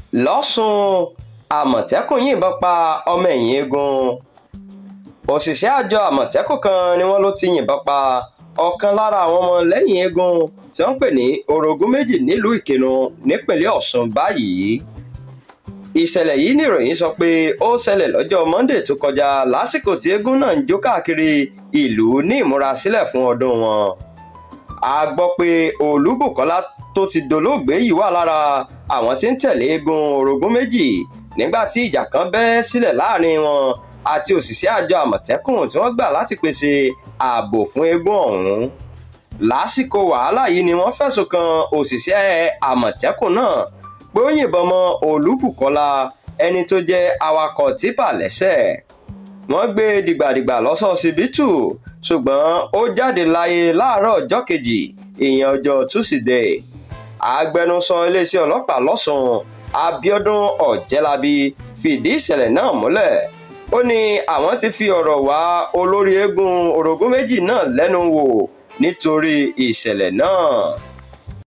lọ́sùn àmọ̀tẹ́kùn yìnbọn pa ọmọ ẹ̀yìn eegun òṣìṣẹ́ àjọ àmọ̀tẹ́kùn kan ni wọ́n ló ti yìnbọn pa ọ̀kan lára àwọn ọmọ lẹ́yìn eegun tí wọ́n ń pè ní orogún méjì nílùú ìkìnnù nípínlẹ̀ ọ̀ṣun báyìí ìṣẹ̀lẹ̀ yìí níròyìn sọ pé ó ṣẹlẹ̀ lọ́jọ́ monday tó kọjá lásìkò tí eégún náà ń jó káàkiri ìlú ní ìmúrasílẹ̀ fún ọdún wọn a gbọ́ pé olúbùkọ́lá tó ti dolóògbé yìí wà lára àwọn tí ń tẹ̀lé eégún orogún méjì nígbà tí ìjà kan bẹ́ sílẹ̀ láàrin wọn àti òṣìṣẹ́ àjọ àmọ̀tẹ́kùn tí wọ́n gbà láti pèsè ààbò fún eégún ọ̀hún lásìkò wàhálà yìí ni wọ́n fẹ̀sùn kan òṣìṣẹ́ àmọ̀tẹ́kùn náà pé ó yìnbọn mọ́ olúbùkọ́lá ẹni tó jẹ́ awakọ̀ tìpà lẹ́sẹ̀ wọ́n gbé dìgbàdìgbà lọ́sọ̀ọ́sibítù ṣùgbọ́n ó jáde láyé láàárọ̀ ọjọ́ kejì ìyẹn ọjọ́ túsídẹ̀ẹ́ agbẹnusọ iléeṣẹ́ ọlọ́pàá lọ́sùn abiodun ọ̀jẹ́lábí fìdí ìṣẹ̀lẹ̀ náà múlẹ̀ ó ní àwọn ti fi ọ̀rọ̀ wá olórí eégún orogún méjì náà lẹ́nu wò nítorí ìṣẹ̀lẹ̀ náà.